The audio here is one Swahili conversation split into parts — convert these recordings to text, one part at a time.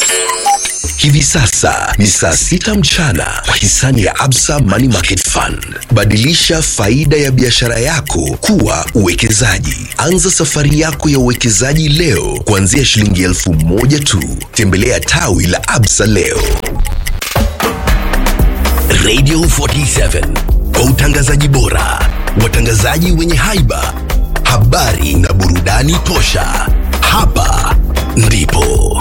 Hivi sasa ni saa sita mchana kwa hisani ya Absa Money Market Fund. Badilisha faida ya biashara yako kuwa uwekezaji. Anza safari yako ya uwekezaji leo kuanzia shilingi elfu moja tu. Tembelea tawi la Absa leo. Radio 47 kwa utangazaji bora, watangazaji wenye haiba, habari na burudani tosha. Hapa ndipo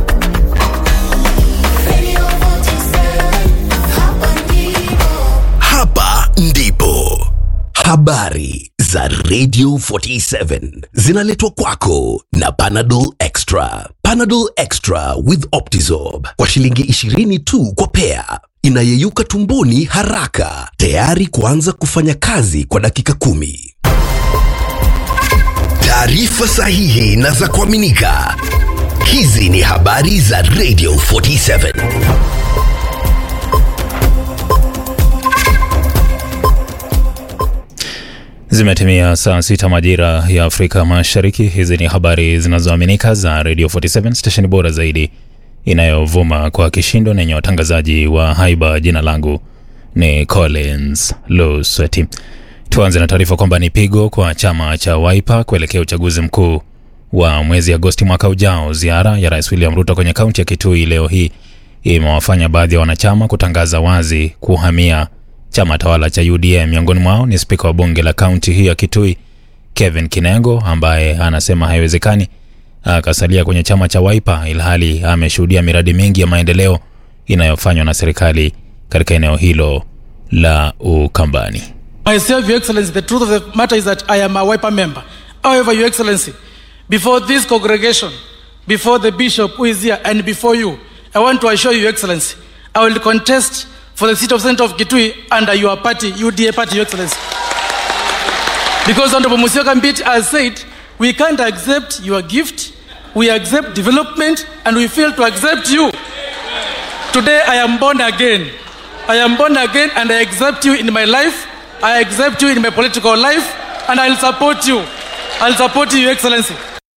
hapa ndipo habari za Radio 47 zinaletwa kwako na Panadol Extra. Panadol Extra with Optizorb kwa shilingi 20 tu kwa pea, inayeyuka tumboni haraka, tayari kuanza kufanya kazi kwa dakika kumi. Taarifa sahihi na za kuaminika. Hizi ni habari za Radio 47. Zimetimia saa sita majira ya Afrika Mashariki. Hizi ni habari zinazoaminika za Radio 47 stesheni bora zaidi inayovuma kwa kishindo na yenye watangazaji wa haiba. Jina langu ni Collins Lusweti. Tuanze na taarifa kwamba ni pigo kwa chama cha Wiper kuelekea uchaguzi mkuu wa mwezi Agosti mwaka ujao. Ziara ya Rais William Ruto kwenye kaunti ya Kitui leo hii imewafanya baadhi ya wanachama kutangaza wazi kuhamia chama tawala cha UDA. Miongoni mwao ni spika wa bunge la kaunti hiyo ya Kitui Kevin Kinengo ambaye anasema haiwezekani akasalia kwenye chama cha Wiper ilhali ameshuhudia miradi mingi ya maendeleo inayofanywa na serikali katika eneo hilo la Ukambani. Myself, Your Excellency, the truth of the matter is that I am a WIPA member. However, Your Excellency, before this congregation, before the bishop who is here, and before you, I want to assure you, Your Excellency, I will contest for the seat of Senator of Kitui under your party, UDA party, Your Excellency. Because Honorable Musyoka Mbit has said, we can't accept your gift, we accept development, and we fail to accept you. Today I am born again. I am born again and I accept you in my life. I accept you in my political life and I'll support you. I'll support you, Your Excellency.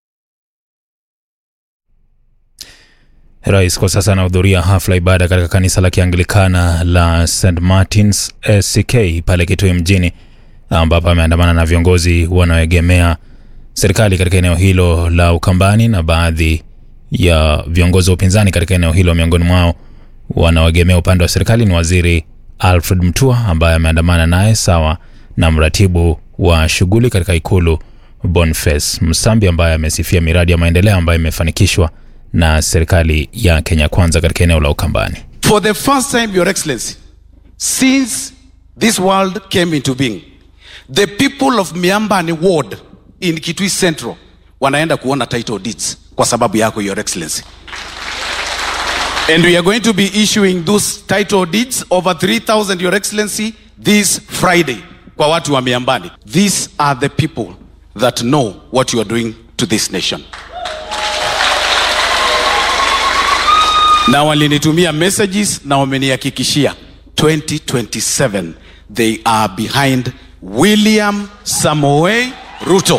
Rais kwa sasa anahudhuria hafla ibada katika kanisa la Kianglikana la St Martins SCK pale Kitui mjini, ambapo ameandamana na viongozi wanaoegemea serikali katika eneo hilo la Ukambani na baadhi ya viongozi wa upinzani katika eneo hilo. Miongoni mwao wanaoegemea upande wa serikali ni waziri Alfred Mutua ambaye ameandamana naye sawa na mratibu wa shughuli katika ikulu Boniface Msambi ambaye amesifia miradi ya maendeleo ambayo imefanikishwa na serikali ya Kenya Kwanza katika eneo la Ukambani. For the first time, Your Excellency, since this world came into being, the people of Miambani Ward in Kitui Central wanaenda kuona title deeds kwa sababu yako, Your Excellency. And we are going to be issuing those title deeds over 3,000, Your Excellency, this Friday kwa watu wa Miambani. These are the people that know what you are doing to this nation. na walinitumia messages na wamenihakikishia 2027 they are behind William Samoei Ruto.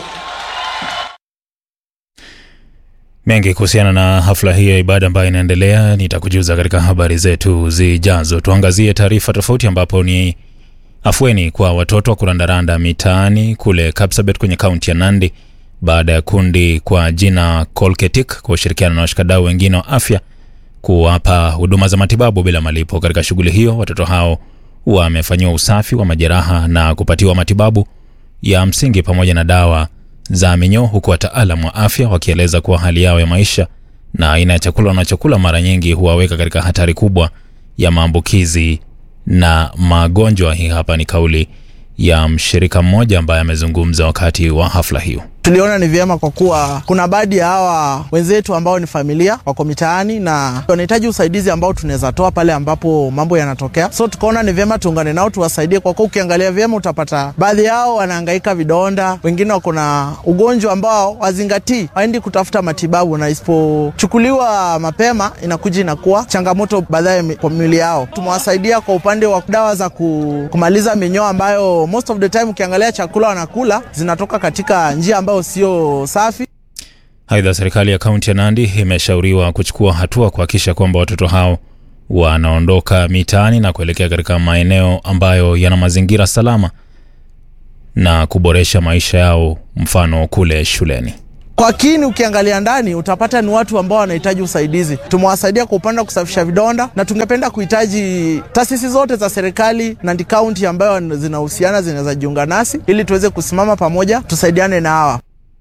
Mengi kuhusiana na hafla hii ya ibada ambayo inaendelea nitakujuza katika habari zetu zijazo. Tuangazie taarifa tofauti, ambapo ni afueni kwa watoto wa kurandaranda mitaani kule Kapsabet kwenye kaunti ya Nandi baada ya kundi kwa jina Kolketik kwa ushirikiano na washikadau wengine wa afya kuwapa huduma za matibabu bila malipo. Katika shughuli hiyo, watoto hao wamefanyiwa usafi wa majeraha na kupatiwa matibabu ya msingi pamoja na dawa za minyoo, huku wataalam wa afya wakieleza kuwa hali yao ya maisha na aina ya chakula wanachokula mara nyingi huwaweka katika hatari kubwa ya maambukizi na magonjwa. Hii hapa ni kauli ya mshirika mmoja ambaye amezungumza wakati wa hafla hiyo. Tuliona ni vyema kwa kuwa kuna baadhi ya hawa wenzetu ambao ni familia wako mitaani na wanahitaji usaidizi ambao tunaweza toa pale ambapo mambo yanatokea, so tukaona ni vyema tuungane nao tuwasaidie, kwa kuwa ukiangalia vyema utapata baadhi yao wanahangaika vidonda, wengine wako na ugonjwa ambao wazingatii, waendi kutafuta matibabu, na isipochukuliwa mapema inakuja inakuwa changamoto baadaye kwa mwili yao. Tumewasaidia kwa upande wa dawa za kumaliza minyoo ambayo most of the time ukiangalia chakula wanakula zinatoka katika njia ambayo sio safi. Aidha, serikali ya kaunti ya Nandi imeshauriwa kuchukua hatua kuhakikisha kwamba watoto hao wanaondoka mitaani na kuelekea katika maeneo ambayo yana mazingira salama na kuboresha maisha yao, mfano kule shuleni. Kwa kini ukiangalia ndani utapata ni watu ambao wanahitaji usaidizi. Tumewasaidia kwa upande wa kusafisha vidonda, na tungependa kuhitaji taasisi zote za serikali Nandi County ambayo zinahusiana zinaweza jiunga nasi ili tuweze kusimama pamoja, tusaidiane na hawa.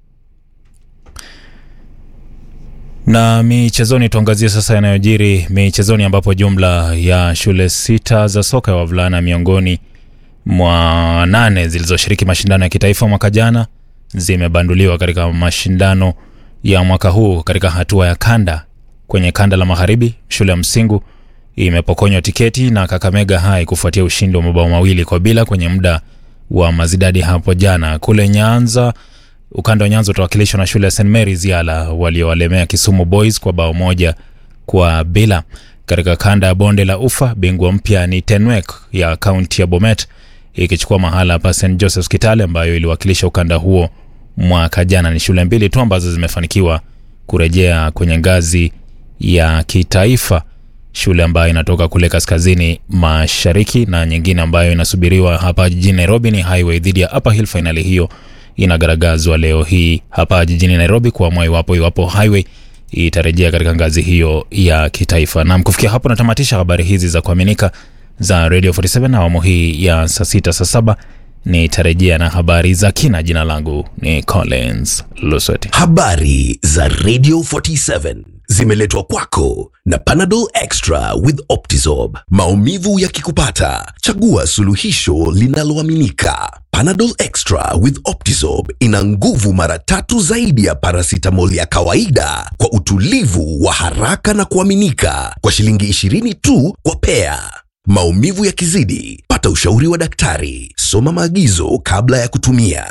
Na michezoni, tuangazie sasa yanayojiri michezoni, ambapo jumla ya shule sita za soka ya wavulana miongoni mwa nane zilizoshiriki mashindano ya kitaifa mwaka jana zimebanduliwa katika mashindano ya mwaka huu katika hatua ya kanda. Kwenye kanda la magharibi, shule ya Msingu imepokonywa tiketi na Kakamega High kufuatia ushindi wa mabao mawili kwa bila kwenye muda wa mazidadi hapo jana. Kule Nyanza, ukanda wa Nyanza utawakilishwa na shule ya St Mary's Yala waliowalemea Kisumu Boys kwa bao moja kwa bila. Katika kanda ya bonde la Ufa, bingwa mpya ni Tenwek ya kaunti ya Bomet ikichukua mahala pa St Joseph's Kitale ambayo iliwakilisha ukanda huo mwaka jana. Ni shule mbili tu ambazo zimefanikiwa kurejea kwenye ngazi ya kitaifa, shule ambayo inatoka kule kaskazini mashariki na nyingine ambayo inasubiriwa hapa jijini Nairobi ni Highway dhidi ya Upper Hill. Fainali hiyo inagaragazwa leo hii hapa jijini Nairobi kuamua iwapo iwapo Highway itarejea katika ngazi hiyo ya kitaifa. Nam, kufikia hapo natamatisha habari hizi za kuaminika za Radio 47 na awamu hii ya saa sita saa saba nitarejea na habari za kina. Jina langu ni Collins Lusweti. Habari za Radio 47 zimeletwa kwako na Panadol Extra with Optizorb. Maumivu yakikupata, chagua suluhisho linaloaminika. Panadol Extra with Optizorb ina nguvu mara tatu zaidi ya paracetamol ya kawaida kwa utulivu wa haraka na kuaminika kwa shilingi 20 tu kwa pea. Maumivu yakizidi, pata ushauri wa daktari. Soma maagizo kabla ya kutumia.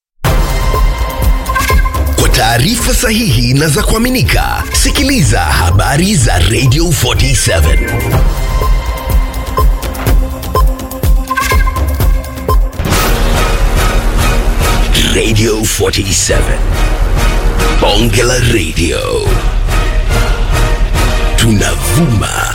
Kwa taarifa sahihi na za kuaminika, sikiliza habari za Radio 47. Radio 47. Bonge la Radio. Tunavuma